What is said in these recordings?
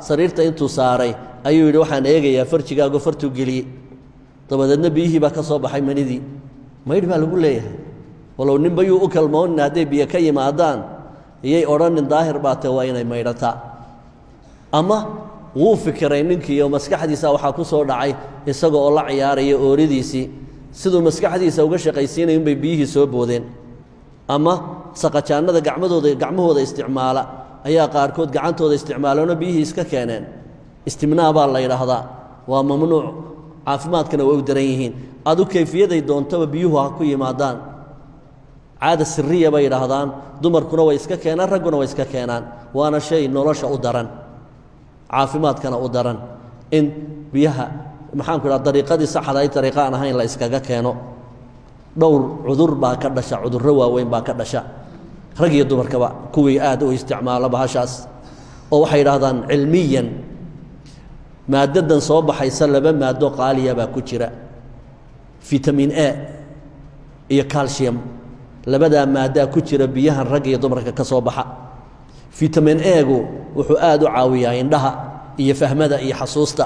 sariirta intuu saaray ayuu yidhi waxaan eegayaa farjigaago fartuu geliyey dabadeedna biyihii baa ka soo baxay manidii maydh baa lagu leeyahay walow ninbayuu u kalmoonin hadday biyo ka yimaadaan iyay odhanin daahir baa te waa inay maydhataa ama wuu fikiray ninkiioo maskaxdiisa waxaa ku soo dhacay isaga oo la ciyaaraya ooridiisii siduu maskaxdiisa uga shaqaysiinaya unbay biyihii soo boodeen ama saqajaannada gacmadooda gacmahooda isticmaala ayaa qaarkood gacantooda isticmaaleenoo biyihii iska keeneen istimnaa baa la yidhaahdaa waa mamnuuc caafimaadkana way u daran yihiin adu kayfiyaday doontaba biyuhu ha ku yimaadaan caada siriya bay yidhaahdaan dumarkuna way iska keenaan ragguna way iska keenaan waana shay nolosha u daran caafimaadkana u daran in biyaha maxaanku idhaha dariiqadii saxda ay dariiqa aan ahayn la iskaga keeno dhowr cudur baa ka dhasha cudurro waaweyn baa ka dhasha rag iyo dumarkaba kuwii aad u isticmaala bahashaas oo waxay yidhaahdaan cilmiyan maaddadan soo baxaysa laba maado qaaliya baa ku jira fitamin a iyo calcium labadaa maaddaa ku jira biyahan rag iyo dumarka ka soo baxa fitamin egu wuxuu aad u caawiyaa indhaha iyo fahmada iyo xasuusta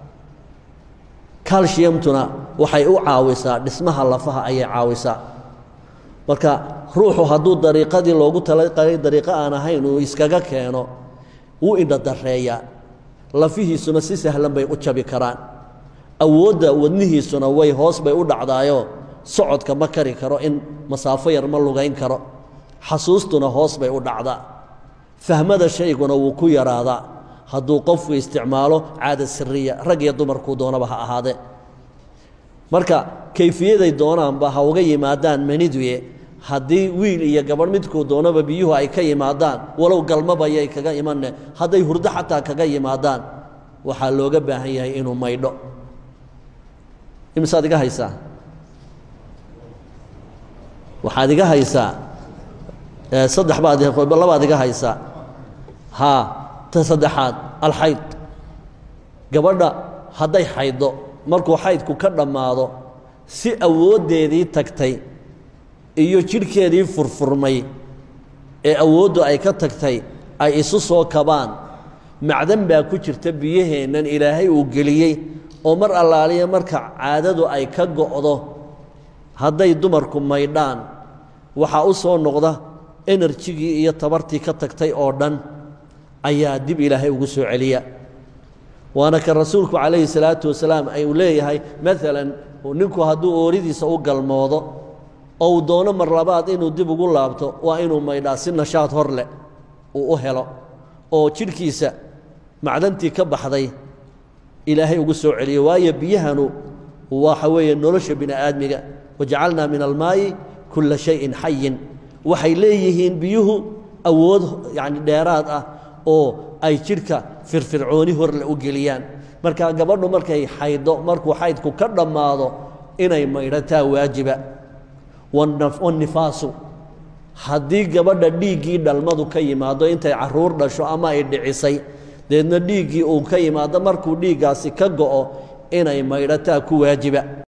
calciumtuna waxay u caawisaa dhismaha lafaha ayay caawisaa marka ruuxu hadduu dariiqadii loogu talagalay dariiqo aan ahayn uu iskaga keeno wuu indhadareeyaa lafihiisuna si sahlan bay u jabi karaan awoodda wadnihiisuna way hoos bay u dhacdaayoo socodka ma kari karo in masaafo yar ma lugayn karo xasuustuna hoos bay u dhacdaa fahmada shayguna wuu ku yaraadaa hadduu qofku isticmaalo caada siriya rag iyo dumarkuu doonaba ha ahaadee marka kayfiyaday doonaanba ha uga yimaadaan maniduye haddii wiil iyo gabadh midkuu doonaba biyuhu ay ka yimaadaan walow galmabayay kaga imanne hadday hurdo xataa kaga yimaadaan waxaa looga baahan yahay inuu maydho imisaad iga haysaa waxaad iga haysaa saddex baad labaad iga haysaa haa ta saddexaad alxayd gabadha hadday xayddo markuu xaydku ka dhammaado si awooddeedii tagtay iyo jidhkeedii furfurmay ee awooddu ay ka tagtay ay isu soo kabaan macdan baa ku jirta biyaheennan ilaahay uu geliyey oo mar allaaliya marka caadadu ay ka go'do hadday dumarku maydhaan waxaa u soo noqda enerjigii iyo tabartii ka tagtay oo dhan ayaa dib ilaahay ugu soo celiya waana kan rasuulku calayhi salaatu wasalaam ay uu leeyahay maalan ninku hadduu ooridiisa u galmoodo oo uu doono mar labaad inuu dib ugu laabto waa inuu maydhaa si nashaad hor leh uu u helo oo jidhkiisa macdantii ka baxday ilaahay ugu soo celiyo waayo biyahanu waxa weeye nolosha bini aadmiga wajacalnaa min almaa'i kulla shayin xayin waxay leeyihiin biyuhu awood yacni dheeraad ah oo ay jidhka firfircooni horle u geliyaan marka gabadhu markay xayddo markuu xaydku ka dhammaado inay maydhataa waajiba wannifaasu haddii gabadha dhiiggii dhalmadu ka yimaado intay carruur dhasho ama ay dhicisay deedna dhiiggii uu ka yimaado markuu dhiiggaasi ka go'o inay maydhataa ku waajiba